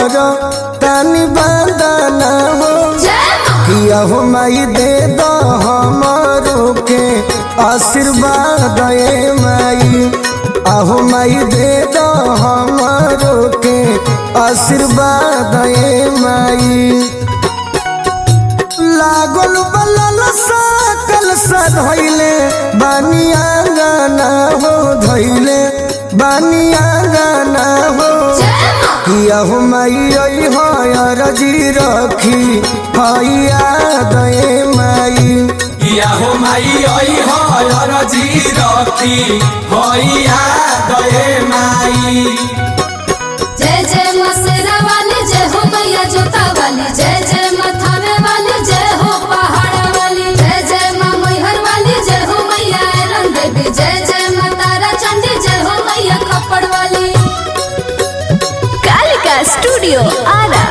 कर तानी बांधना हो किया हो माई दे दो हमारो के आशीर्वाद ए माई आहो माई दे दो हमारो के आशीर्वाद ए माई लागल बलल सकल सधैले बानिया गाना हो धैले बानिया गाना हो किया हो माई आई हो रजी रखी हैया दए माई किया हो माई आई हर जी रखी हैया गए माई जय जय मसेरा वाली जय हो मैया जोता वाली जय जय मथावे वाली जय हो पहाड़ वाली जय जय माँ मैहर वाली जय हो मैया ऐरन देवी जय जय माँ तारा चंडी जय हो मैया खप्पड़ वाली कालिका स्टूडियो आरा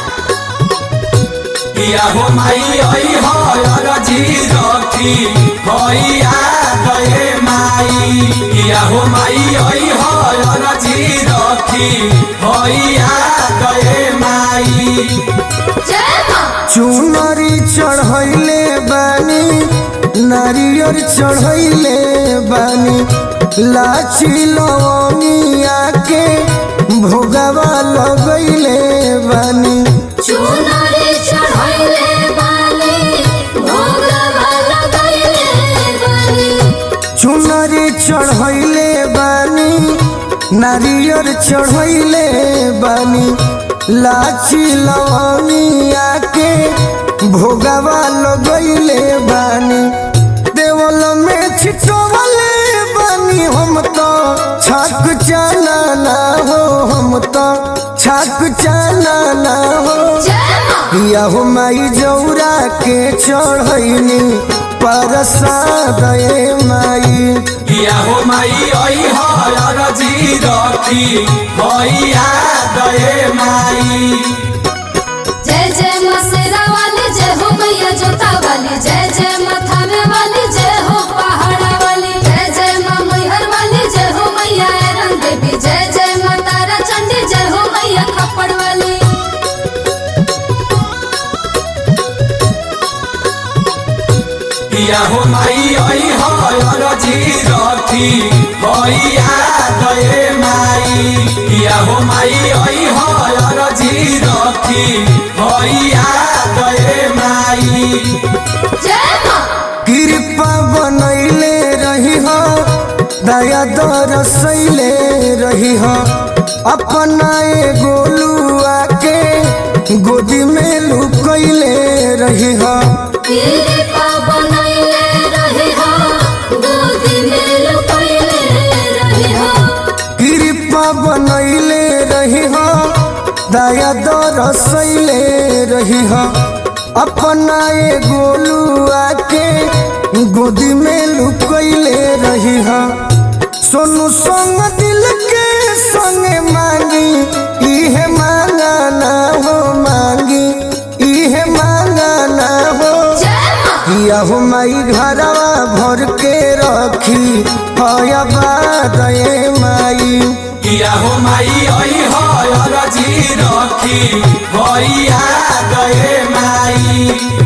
किया हो माई आई हर जी रखी हैया गए माई किया हो माई आई हर जी रखी हैया गए माई जय माँ चुनरी चढ़ैले बानी नारियर चढ़ैले बानी लाची लवंगिया के भोगवा लगैले बानी चुनरी चढ़ैले बानी भोगवा लगैले बानी चुनरी चढ़ैले बानी नारियर चढ़ैले बानी लाची लवंगिया के भोगवा लगैले बानी देवल में छिटवले बानी हम तो छक चाना हो हम तो छक चाना हो जय माँ किया हो माई जौरा के चढ़ैनी परसाद ए माई किया हो माई आई हर जी रखी हैया गए माई जय जय मसेरा वाली जय हो मैया जोता वाली जय जय मथावे वाली जय हो पहाड़ा वाली जय जय माँ मैहर वाली जय हो मैया ऐरन देवी जय जय माँ तारा चंडी जय हो मैया खप्पड़ वाली किया हो माई आई हर जी रखी हैया गए माई किया हो माई आई हर जी रखी हैया गए माई जय माँ कृपा बनैले रही हो दया दरसैले रही हो अपना ए गोलुआ के गोदी में लुकैले रही हो कृपा बनैले रही हो गोदी में लुकैले रही हो कृपा बनैले रही हो दया दरसैले रही हो अपना ए गोलुआ के गोदी में लुकैले रही हो सोनू संग दिल के संगे मांगी इहे मांगा ना हो मांगी इहे मांगा ना हो जय माँ किया हो माई घरवा भर के रखी हया बात ए माई किया हो माई आई हर जी रखी हैया गए माई